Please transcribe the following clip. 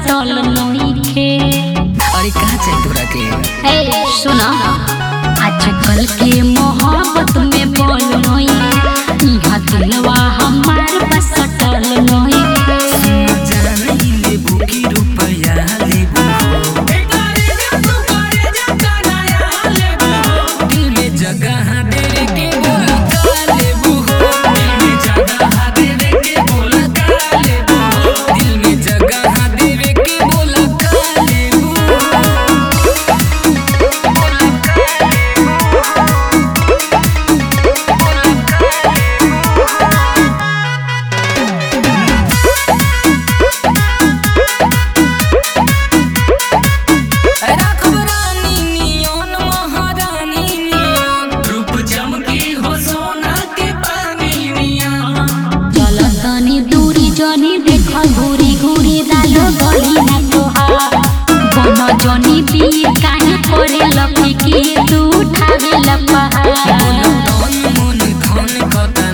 सटल नइखे अरे कहाँ चाहिए तोरा के ए सुना आजकल के मोहब्बत में बोल नई इहा दिलवा हमार बस सटल नइखे जान लेबू की रुपया लेबू दिल में जगह दे के बोला का लेबू दिल में जगह दे के बोला का लेबू दिल में जगह दे के बोला का लेबू राघव रानी नियन महारानी नियन रूप चमकी हो सोना के पानी नियन चल तनी दूरी जनी देख घूरी घूरी डालो गली ना तोहार बन जनी पीर काहे करे लपकी तू उठावे लपहार तन मन धन कता